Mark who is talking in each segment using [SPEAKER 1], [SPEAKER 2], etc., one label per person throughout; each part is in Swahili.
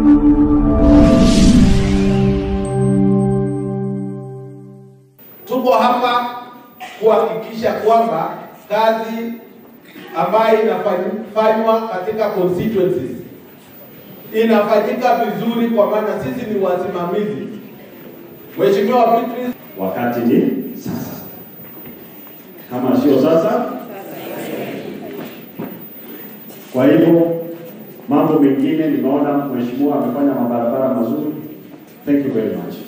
[SPEAKER 1] Tuko hapa kuhakikisha kwamba kazi ambayo inafanywa katika constituencies inafanyika vizuri, kwa maana sisi ni wasimamizi. Mheshimiwa Beatrice,
[SPEAKER 2] wakati ni sasa. Kama sio sasa, kwa hivyo mambo mengine nimeona mheshimiwa amefanya mabarabara mazuri. Thank you very much.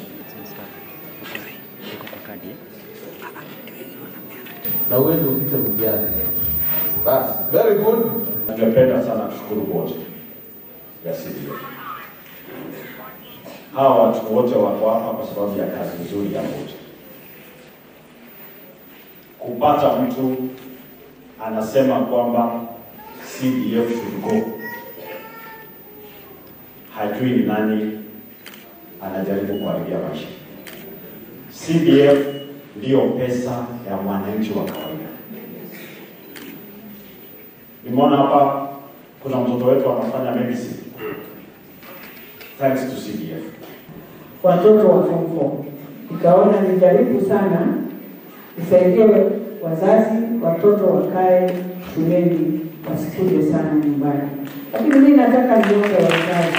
[SPEAKER 1] na uweze upite mtihani. Basi, very good.
[SPEAKER 2] Ningependa sana kushukuru bodi ya CDF. Hawa watu wote wako hapa kwa sababu ya kazi nzuri ya bodi. Kupata mtu anasema kwamba CDF should go, hajui ni nani anajaribu kuharibia maisha. CDF ndiyo pesa ya mwananchi wa kawaida. Nimeona hapa kuna mtoto wetu anafanya medicine thanks to CDF.
[SPEAKER 3] watoto wa form 4 nikaona nijaribu sana nisaidie wazazi watoto wakae shuleni wasikuje sana nyumbani lakini mimi nataka niombe wazazi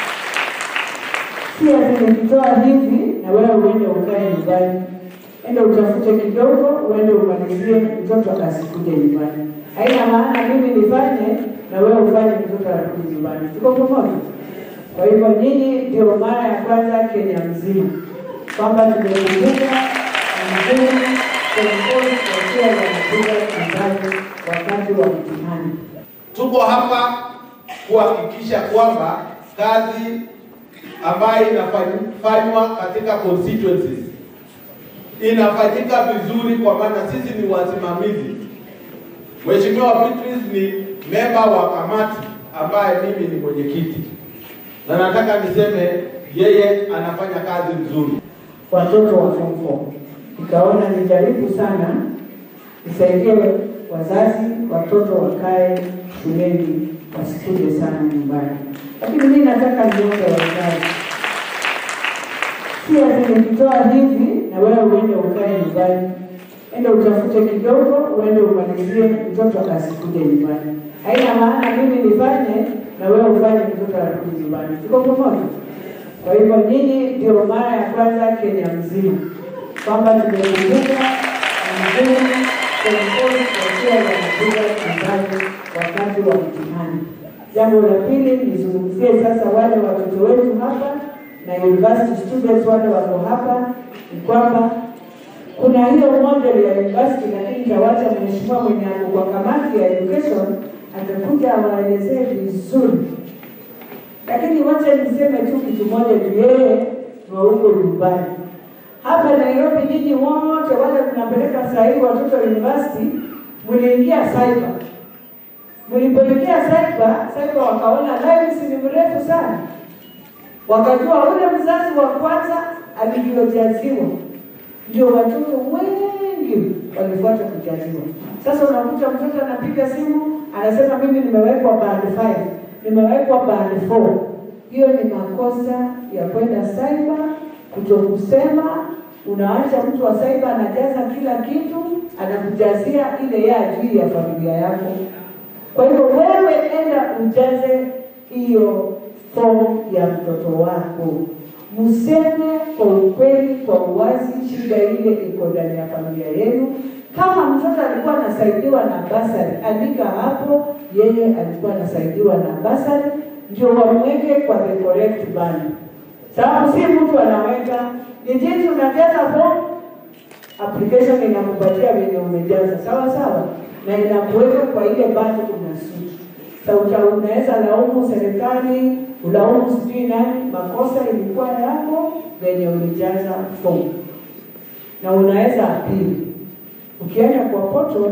[SPEAKER 3] si ati nikitoa hivi na wewe uende ukae nyumbani ende utafute kidogo uende umalizie mtoto asikuje nyumbani haina maana mimi nifanye na wewe ufanye mtoto arudi nyumbani tuko pamoja kwa hivyo nyinyi ndio mara ya kwanza Kenya mzima kwamba tumekumbuka mzuri serikali wakiwa wanapiga kazi wakati wa mtihani.
[SPEAKER 1] Tuko hapa kuhakikisha kwamba kazi ambayo inafanywa katika constituencies inafanyika vizuri, kwa maana sisi ni wasimamizi. Mheshimiwa Beatrice ni memba wa kamati ambaye mimi ni mwenyekiti, na nataka niseme yeye anafanya kazi nzuri.
[SPEAKER 3] watoto wa form 4 nikaona nijaribu sana nisaidie wazazi watoto wakae shuleni wasikuje sana nyumbani lakini mimi nataka niombe wazazi si ati nikitoa hivi na wewe uende ukae nyumbani ende utafute kidogo uende umalizie mtoto asikuje nyumbani haina maana mimi nifanye na wewe ufanye mtoto arudi nyumbani tuko pamoja kwa hivyo nyinyi ndio mara ya kwanza Kenya mzima kwamba tumekumbuka mzuri serikali wakiwa wanapiga kazi wakati wa mtihani. Jambo la pili, nizungumzie sasa wale watoto wetu hapa na university students wale wako hapa, ni kwamba kuna hiyo model ya university, lakini tawacha mheshimiwa mwenye ako kwa kamati ya education atakuja awaelezee vizuri lakini wacha niseme tu kitu moja tu, yeye ni wa huko nyumbani. Hapa Nairobi, nyinyi wote wale mnapeleka saa hii watoto university, mliingia cyber. Mlipoingia cyber, cyber wakaona lines ni mrefu sana, wakajua ule mzazi wa kwanza alivyojaziwa ndio watoto wengi walifuata kujaziwa. Sasa unakuta mtoto anapiga simu anasema mimi nimewekwa band 5 nimewekwa band 4. Hiyo ni makosa ya kwenda cyber, kutokusema. Unaacha mtu wa cyber anajaza kila kitu, anakujazia ile yeye ajui ya familia yako. Kwa hivyo wewe enda ujaze hiyo fomu ya mtoto wako, mseme kwa ukweli, kwa uwazi, shida ile iko ndani ya familia yenu. Kama mtoto alikuwa anasaidiwa na basari, andika hapo, yeye alikuwa anasaidiwa na basari, ndio wamweke kwa the correct band. Sababu si mtu anaweka ni jinsi unajaza form, application inakupatia venye umejaza, sawa sawa, na inakuweka kwa ile band unasuti. Sasa unaweza laumu serikali, ulaumu sijui nani, makosa ilikuwa yako venye ulijaza form, na unaweza apili ukienda kwa portal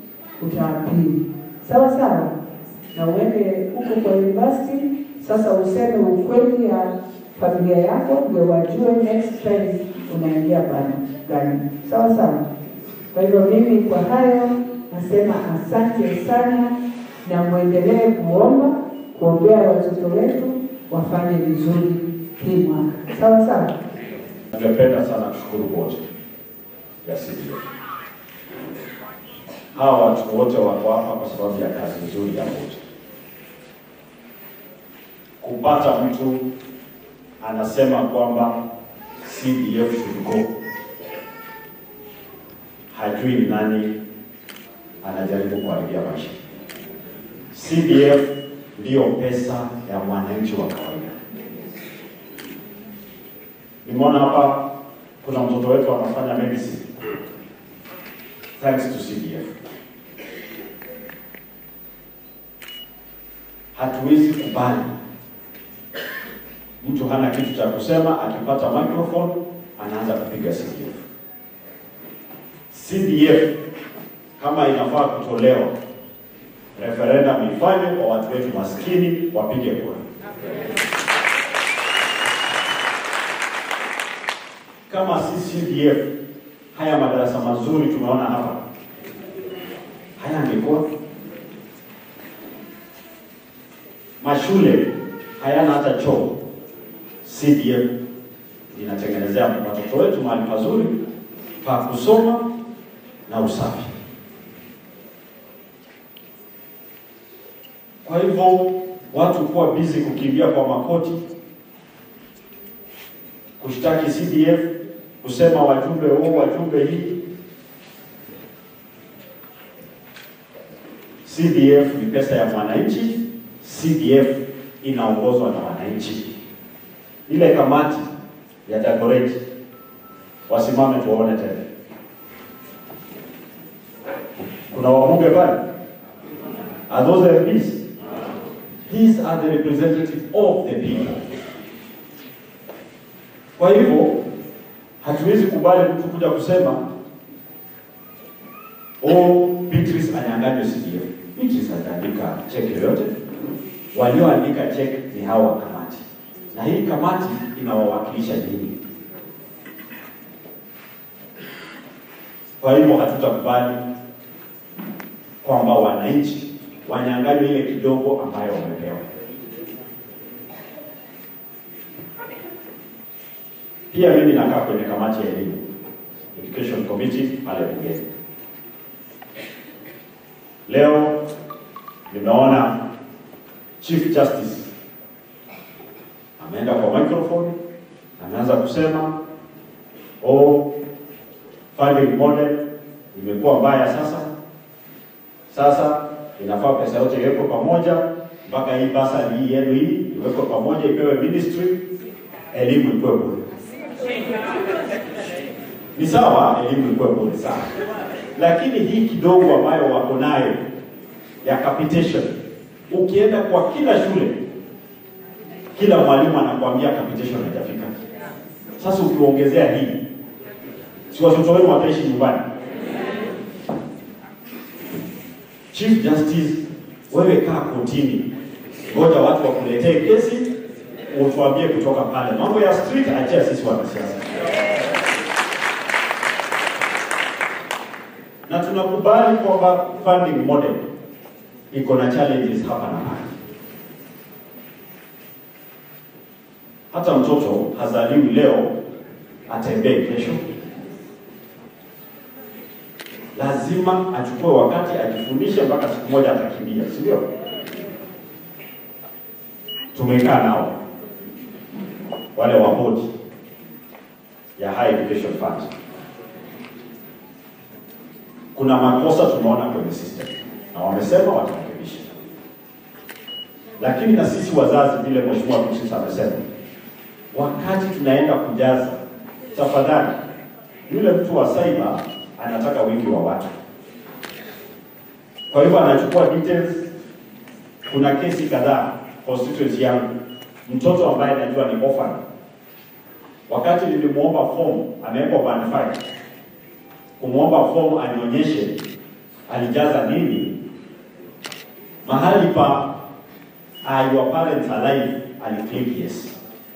[SPEAKER 3] utaapili sawa sawa, na uende huko kwa university. Sasa useme ukweli ya familia yako, ndio wajue next time unaingia bana gani, sawa sawa. Kwa hivyo mimi kwa hayo nasema asante sana, na mwendelee kuomba kuombea watoto wetu, wafanye vizuri hii mwaka. Sawa sawa.
[SPEAKER 2] Ningependa sana kushukuru bodi ya CDF. Hawa watu wote wako hapa kwa sababu ya kazi nzuri ya bodi. Kupata mtu anasema kwamba CDF should go, hajui ni nani anajaribu kuharibia maisha. CDF ndiyo pesa ya mwananchi wa kawaida. Nimeona hapa kuna mtoto wetu anafanya medicine thanks to CDF. Hatuwezi kubali mtu hana kitu cha kusema, akipata microphone anaanza kupiga CDF. CDF kama inafaa kutolewa, referendum ifanywe kwa watu wetu maskini wapige kura. kama si CDF, haya madarasa mazuri tumeona hapa haya angekuwa mashule hayana hata choo. CDF inatengenezea watoto wetu mahali pazuri pa kusoma na usafi. Kwa hivyo watu kuwa busy kukimbia kwa makoti kushtaki CDF kusema wajumbe huu wajumbe hii. CDF ni pesa ya mwananchi. CDF inaongozwa na wananchi. Ile kamati ya Dagoretti wasimame tuwaone tena. Kuna wabunge pale, are those the MPs? These are the representative of the people. Kwa hivyo hatuwezi kubali mtu kuja kusema oh, Beatrice anyang'anywe CDF. Beatrice hajaandika cheki yoyote, walioandika cheki ni hawa kamati, na hii kamati inawawakilisha nyinyi. Kwa hivyo hatutakubali kwamba wananchi wanyang'anywe ile kidogo ambayo wamepewa. Pia mimi nakaa kwenye kamati ya elimu Education Committee pale bungeni. Leo nimeona Chief Justice ameenda kwa microphone ameanza kusema oh, funding model imekuwa mbaya sasa. Sasa inafaa pesa yote iwekwe pamoja, mpaka hii basari hii yenu hii iwekwe pamoja, ipewe ministry, elimu ikuwe bure. Ni sawa, elimu ikuwe bure sana, lakini hii kidogo ambayo wako nayo ya capitation, ukienda kwa kila shule, kila mwalimu anakuambia capitation haijafika. Sasa ukiongezea hii, si watoto wenu wataishi nyumbani? Chief Justice, wewe kaa kotini, ngoja watu wakuletee kesi, utuambie kutoka pale. Mambo ya street achia sisi wanasiasa. Na tunakubali kwamba funding model iko na challenges hapa na pale. Hata mtoto hazaliwi leo atembee kesho, lazima achukue wakati ajifundishe, mpaka siku moja atakimbia, si ndio? Tumekaa nao wale wa bodi ya High Education Fund, kuna makosa tumeona kwenye system na wamesema watarekebisha, lakini na sisi wazazi, vile Mheshimiwa Beatrice amesema, wakati tunaenda kujaza, tafadhali, yule mtu wa cyber anataka wingi wa watu, kwa hivyo anachukua details. Kuna kesi kadhaa constituency yangu, mtoto ambaye najua ni orphan, wakati nilimwomba form, amewekwa band 5 kumwomba form anionyeshe alijaza nini, mahali pa are your parents alive, aliclick yes.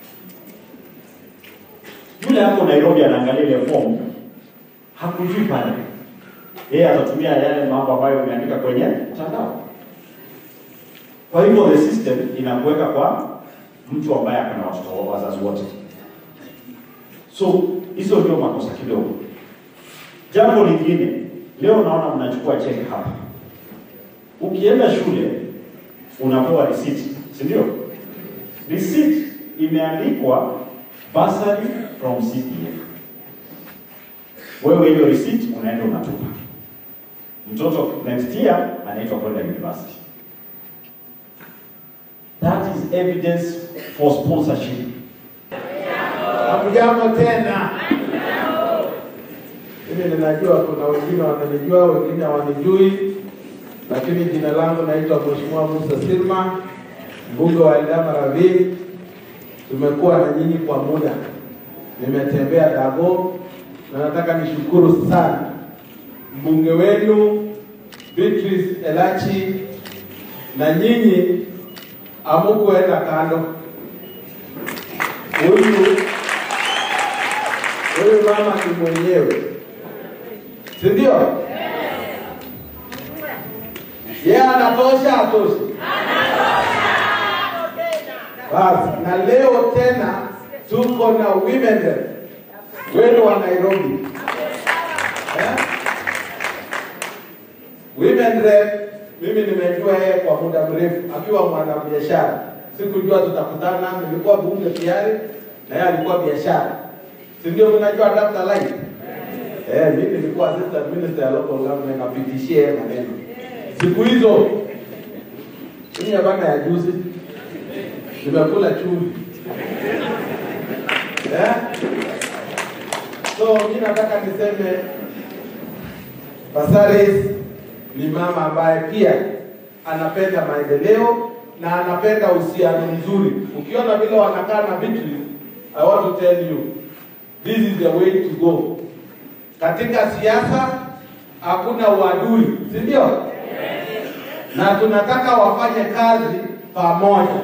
[SPEAKER 2] Yule hapo Nairobi anaangalia ile form hakujui pale, yeye atatumia yale mambo ambayo umeandika kwenye mtandao. Kwa hivyo the system inakuweka kwa mtu ambaye ako na watoto wa wazazi wote. So hizo ndio makosa kidogo. Jambo lingine, leo naona mnachukua cheki hapa. Ukienda shule unapewa receipt, si ndio? Receipt imeandikwa bursary from CPF. Wewe hiyo receipt unaenda unatupa. Mtoto next year anaitwa kwenda university. That is evidence for sponsorship.
[SPEAKER 1] Hamjambo tena. Mimi ninajua kuna wengine wananijua, wengine hawanijui, lakini jina langu naitwa Mheshimiwa Musa Silma, mbunge wa Eldama Ravine. Tumekuwa na nyinyi kwa muda, nimetembea Dago na nataka nishukuru sana mbunge wenu Beatrice Elachi na nyinyi amukuenda kando. Huyu huyu mama ni mwenyewe, si ndio? Yeye anatosha, atoshi? Basi, na leo tena tuko na women rep wenu wa Nairobi eh? Women rep mimi nimejua yeye kwa muda mrefu akiwa mwanabiashara. Sikujua tutakutana, nilikuwa bunge tayari na yeye alikuwa biashara, si ndio? Mnajua Dr. Light eh, mimi nilikuwa assistant minister ya local government, napitishie yeye maneno siku hizo. Mimi bana ya juzi nimekula chumvi eh? So mimi nataka niseme Basaris ni mama ambaye pia anapenda maendeleo na anapenda uhusiano mzuri. Ukiona vile wanakaa na Beatrice, I want to tell you this is the way to go. Katika siasa hakuna uadui, si ndio? Na tunataka wafanye kazi pamoja.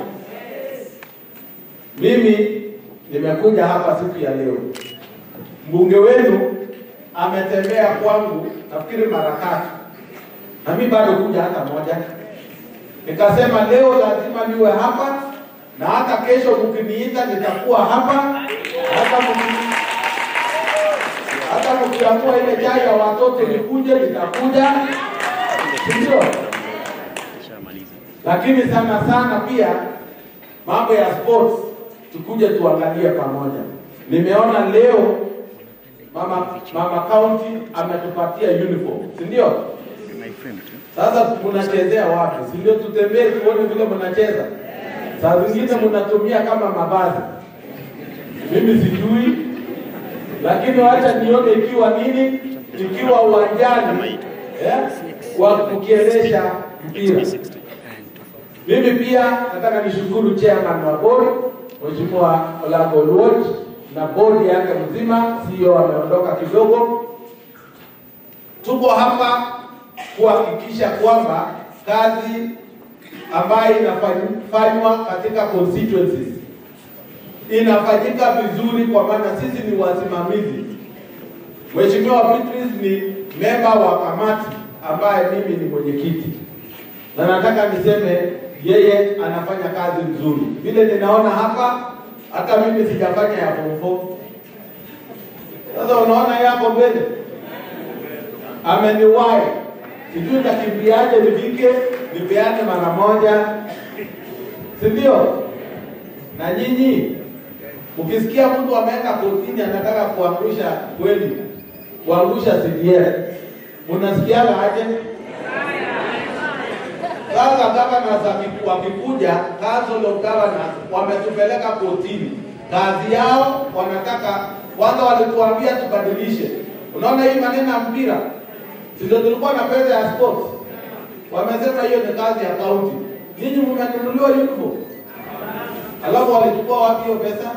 [SPEAKER 1] Mimi nimekuja hapa siku ya leo, mbunge wenu ametembea kwangu nafikiri mara tatu na mimi bado kuja hata moja. Nikasema leo lazima niwe hapa na hata kesho mkiniita nitakuwa hapa, hata mki- hata mkiamua ile chai ya watoto nikuje, nitakuja, si ndio? Lakini sana sana pia mambo ya sports tukuje tuangalie pamoja. Nimeona leo mama mama county ametupatia uniform, si ndio? Sasa mnachezea wapi? Si ndio tutembee tuone vile mnacheza? Saa zingine mnatumia kama mavazi, mimi sijui, lakini wacha nione ikiwa nini, ikiwa uwanjani eh, wa kukiendesha mpira. Mimi pia nataka nishukuru chairman wa board Mheshimiwa Olago Oluoch na bodi yake mzima, CEO ameondoka kidogo. Tuko hapa kuhakikisha kwamba kazi ambayo inafanywa katika constituencies inafanyika vizuri, kwa maana sisi ni wasimamizi. Mheshimiwa Beatrice ni memba wa kamati ambaye mimi ni mwenyekiti, na nataka niseme yeye anafanya kazi nzuri. Vile ninaona hapa, hata mimi sijafanya ya form four. Sasa unaona yako mbele ameniwahi, sijui takimbiaje nifike nipeane mara moja, si ndio? Na nyinyi ukisikia mtu ameweka kotini anataka kuangusha kweli, kuangusha CDF, unasikiaga aje? Sasa governors waki- wakikuja, council of governors wametupeleka kotini, kazi yao wanataka kwanza, walituambia tubadilishe. Unaona hii maneno ya mpira, si ndio tulikuwa na pesa ya sports, wamesema hiyo ni kazi ya county. Ninyi mmenunuliwa uniform, alafu walichukua wapi hiyo pesa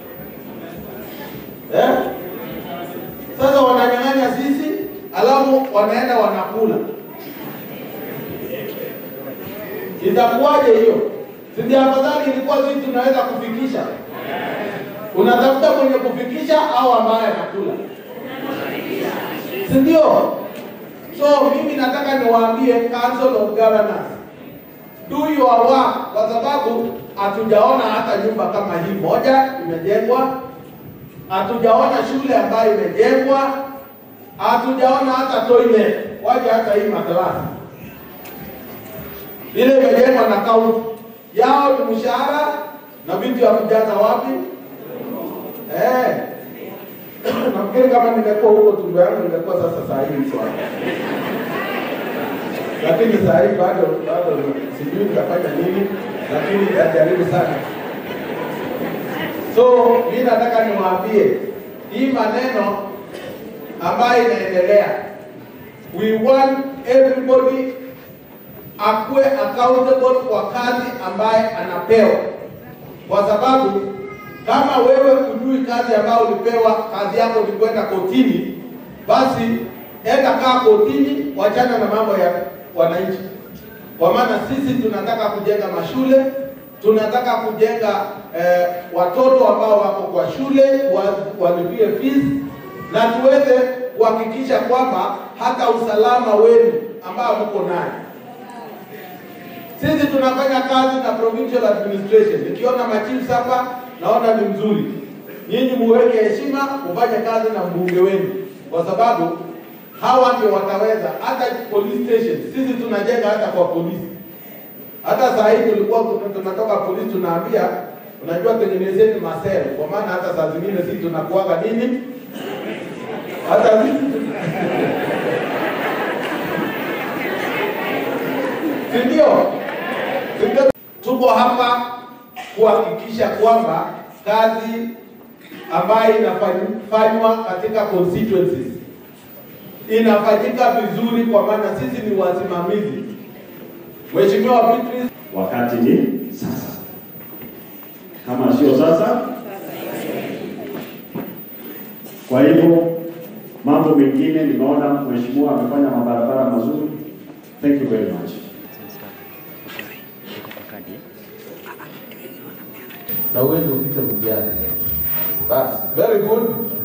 [SPEAKER 1] eh? Sasa wananyang'anya sisi, alafu wanaenda wanakula Itakuwaje hiyo? Si ndio afadhali ilikuwa sisi tunaweza kufikisha. Unatafuta mwenye kufikisha au ambaye anakula, si ndio? So mimi nataka niwaambie Council of Governors, do your work, kwa sababu hatujaona hata nyumba kama hii moja imejengwa, hatujaona shule ambayo imejengwa, hatujaona hata toilet, waje hata hii madarasa ile imejengwa na kaunti yao ni mshahara na vitu ya kujaza wapi? Eh. Nafikiri kama ningekuwa huko tumbo yangu ningekuwa sasa saa hii swali. Lakini saa hii bado bado sijui nitafanya nini, lakini nitajaribu sana. So mimi nataka niwaambie hii maneno ambayo inaendelea, we want everybody akuwe accountable kwa kazi ambaye anapewa, kwa sababu kama wewe hujui kazi ambayo ulipewa, kazi yako ni kwenda kotini, basi enda kaa kotini, wachana na mambo ya wananchi, kwa maana sisi tunataka kujenga mashule, tunataka kujenga eh, watoto ambao wako kwa shule wa- walipie fees na tuweze kuhakikisha kwamba hata usalama wenu ambao mko naye sisi tunafanya kazi na provincial administration. Nikiona machiefs hapa naona ni mzuri, nyinyi muweke heshima, mufanye kazi na mbunge wenu, kwa sababu hawa ndio wataweza. Hata police station sisi tunajenga hata kwa polisi. Hata saa hii tulikuwa tuna- tunatoka polisi, tunaambia unajua, tengenezeni masel, kwa maana hata saa zingine sisi tunakuaga nini hata sisi si ndio? Si ndio? Tuko hapa kuhakikisha kwamba kazi ambayo inafanywa katika constituencies inafanyika vizuri, kwa maana sisi ni wasimamizi. Mheshimiwa Beatrice,
[SPEAKER 2] Wakati ni sasa, kama sio sasa. Kwa hivyo mambo mengine, nimeona mheshimiwa amefanya mabarabara mazuri. Thank you very much.
[SPEAKER 1] na uweze upite mjani. Basi, very good.